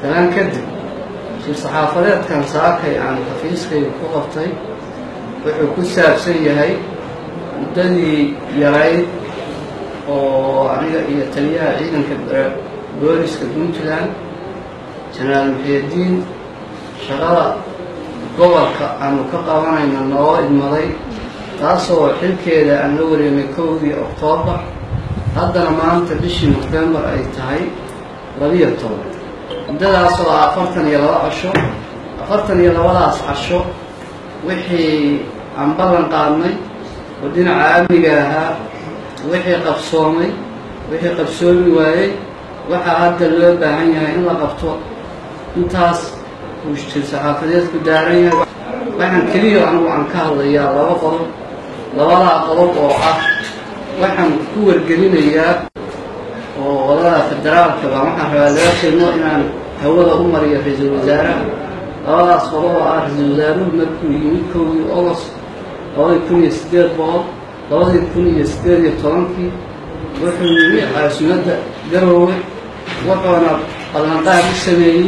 talaan kadib shir saxaafadeedkan saakay aan xafiiskayga ku qabtay wuxuu ku saabsan yahay muddadii yarayd oo aniga iyo taliyaha ciidanka booliska puntland jenaraal muxiidiin shaqada gobolka aanu ka qabanayno noo idmaday taasoo xilkeeda aan la wareemay kowdii oktoobar haddana maanta bishii nofembar ay tahay labiyo toban muddadaas oo ah afartan iyo laba casho afartan iyo labadaas casho wixii aan ballan qaadnay oo dhinaca amniga ahaa wixii qabsoomay wixii qabsoomi waayey waxaa hadda loo baahan yahay in la qabto intaas uu jir saxaafadeedku daaran yahay waxaan keliya anigu aan ka hadlayaa laba qodob labadaa qodob oo ah waxaan ku wargelinayaa oo wadada federaalka baa waxaan rabaa laga kelmo inaan hawada u mariyo ra-iisul wasaaraha labadaas qodob oo ah ra-iisul wasaaruhu markuu yimid kowdii ogost labadii kun iyo siddeed boqol labadii kun iyo siddeed iyo tobankii wuxuu yimi caasimadda garoowe wuxuuna ballanqaad u sameeyey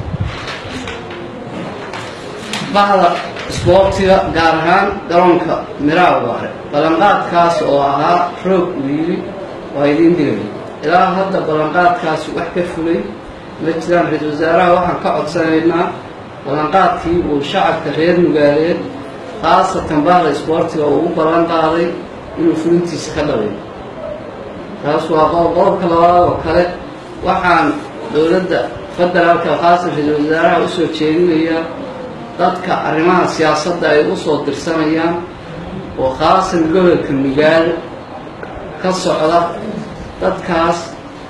bahda isboortiga gaar ahaan garoonka miraawaare ballanqaadkaas oo ahaa roog uu yidhi waa idiin dhigay ilaa hadda ballanqaadkaasi wax ka fulay ma jiraan ra-iisul wasaaraha waxaan ka codsanaynaa ballanqaadkii uu shacabka reer nugaaleed khaasatan bahda isboortiga uu u ballan qaaday inuu fulintiisa ka dhalay taas waa qodob qodobka labaad oo kale waxaan dowladda federaalka khaasan ra-iisul wasaaraha usoo jeedinayaa dadka arrimaha siyaasadda ay usoo dirsanayaan oo khaasan gobolka nugaal ka socda dadkaas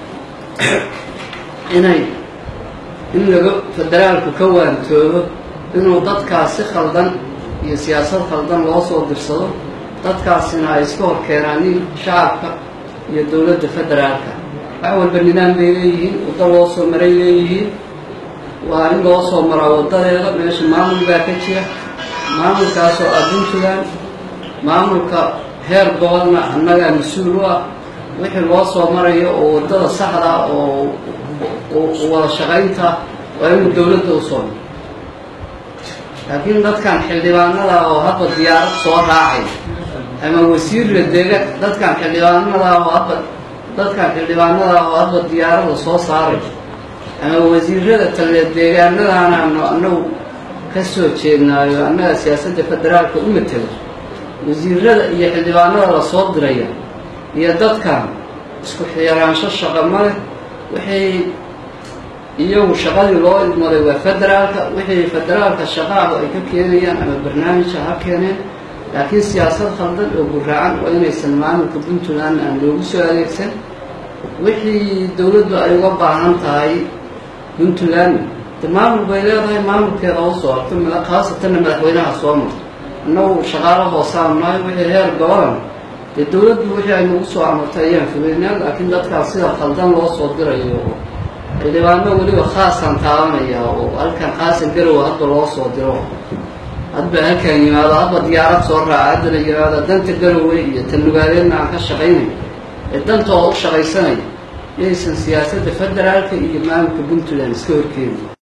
inay in laga federaalku ka waantoobo inuu dadkaas si khaldan iyo siyaasad khaldan loo soo dirsado dadkaasina ay iska hor keenaanin shacabka iyo dowladda federaalka wax walba nidaam bay leeyihiin waddo loo soo maray leeyihiin waa in loo soo maraa waddadeeda meesha maamul baa ka jira maamulkaasoo ah puntland maamulka heer gobolna annagaa mas-uul u ah wixii loo soo marayo oo waddada saxda oo wada shaqaynta waa inuu dowladda u soo maro laakiin dadkan xildhibaanada oo hadba diyaarad soo raacay ama wasiirla deega dadkan xildhibaanada oo hadba dadkan xildhibaanada oo hadba diyaarada soo saaray ama wasiirada taliya deegaanadaanaanu annagu ka soo jeednaayo annaga siyaasadda federaalka u matelo wasiirada iyo xildhibaanada la soo diraya iyo dadkan isku xiraansho shaqo male waxay iyagu shaqadii loo idmaday waa federaalka wixii federaalka shaqaahu ay ka keenayaan ama barnaamijka ha keeneen laakiin siyaasad khaldan oo guraacan waa inaysan maamulka puntland aan loogu soo adeegsan wixii dowladdu ay uga baahan tahay puntland de maamul bay leedahay maamulkeeda u soo arto khaasatanna madaxweynaha soo marto annagu shaqaalo hoosaan nahay wixii heer gobolan dee dowladdu wixii ay nagu soo amartay ayaan fugeynaa laakiin dadkaas sida khaldan loo soo dirayo oo xildhibaano weliba khaasaan taabanaya oo halkan khaasan garowa hadba loo soo diro hadba halkan yimaado hadba diyaarad soo raaca haddana yimaado danta garowe iyo tanugaaleedna aan ka shaqaynayo ee dantooda u shaqaysanaya inaysan siyaasadda federaalka iyo maamulka puntland iska horkeeni